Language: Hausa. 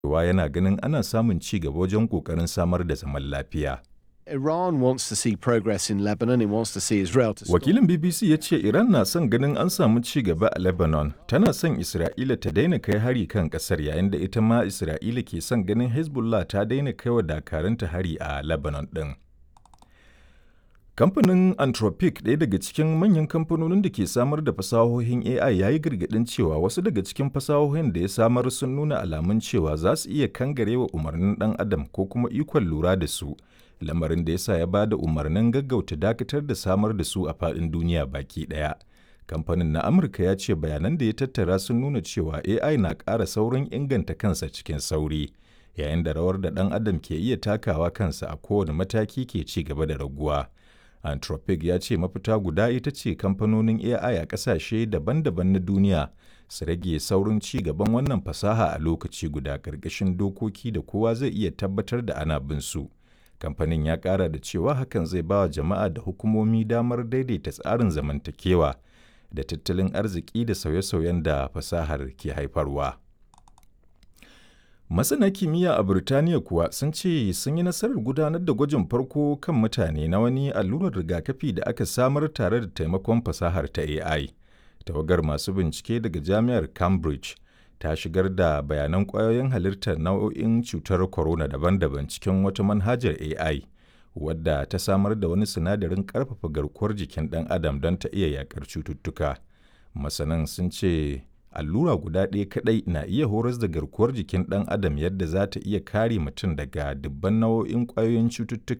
cewa yana ganin ana samun ci gaba wajen ƙoƙarin samar da zaman lafiya. Iran wants to see progress in Lebanon. It wants to see Israel to stop. Wakilin BBC ya ce Iran na son ganin an samu ci gaba a Lebanon, tana son Isra'ila ta daina kai hari kan ƙasar yayin da ita ma Isra'ila ke son ganin Hezbollah ta daina kai wa dakarunta hari a Lebanon ɗin. Kamfanin Anthropic ɗaya daga cikin manyan kamfanonin da ke samar da fasahohin AI ya yi gargaɗin cewa wasu daga cikin fasahohin da ya samar sun nuna alamun cewa za su iya kangarewa umarnin ɗan adam ko kuma ikon lura da su, lamarin da ya sa ya ba da umarnin gaggauta dakatar da samar da su a faɗin duniya baki ɗaya. Kamfanin na Amurka ya ce bayanan da ya tattara sun nuna cewa AI na ƙara saurin inganta kansa cikin sauri, yayin da rawar da ɗan adam ke iya takawa kansa a kowane mataki ke ci gaba da raguwa. Anthropic ya ce mafita guda ita ce kamfanonin AI a ƙasashe daban-daban na duniya su rage saurin ci gaban wannan fasaha a lokaci guda ƙarƙashin dokoki da kowa zai iya tabbatar da ana bin su. Kamfanin ya ƙara da cewa hakan zai ba wa jama'a da hukumomi damar daidaita tsarin zamantakewa da tattalin arziki da sauye-sauyen da fasahar ke haifarwa. Masana kimiyya a Burtaniya kuwa sun ce sun yi nasarar gudanar da gwajin farko kan mutane na wani allurar rigakafi da aka samar tare da taimakon fasahar ta AI. Tawagar masu bincike daga Jami'ar Cambridge ta shigar da bayanan ƙwayoyin halittar nau'o'in cutar corona daban-daban cikin wata manhajar AI, wadda ta samar da wani sinadarin ƙarfafa garkuwar jikin ɗan adam don ta iya yaƙar cututtuka. Masanan sun ce allura guda ɗaya kaɗai na iya horas da garkuwar jikin ɗan adam yadda za ta iya kare mutum daga dubban nau'o'in ƙwayoyin cututtuka